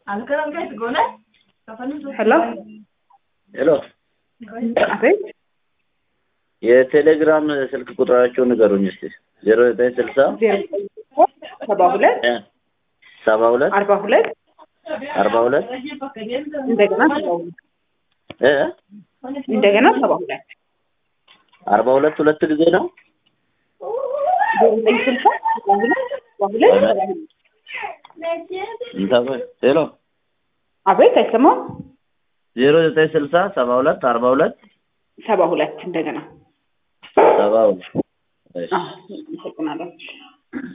ሄሎ ሄሎ አቤት የቴሌግራም ስልክ ቁጥራቸውን ንገሩኝ እስቲ ዜሮ ዘጠኝ ስልሳ ዜሮ ሰባ ሁለት እ ሰባ ሁለት አርባ ሁለት አርባ ሁለት እንደገና ሰባ ሁለት እ እንደገና ሰባ ሁለት አርባ ሁለት ሁለት ጊዜ ነው ዜሮ ዘጠኝ ስልሳ ሰባ ሁለት ሰባ ሁለት ሰባ ሁለት እንታበ ሄሎ አቤት አይሰማም ዜሮ ዘጠኝ ስልሳ ሰባ ሁለት አርባ ሁለት ሰባ ሁለት እንደገና ሰባ ሁለት እሺ አዎ አመሰግናለሁ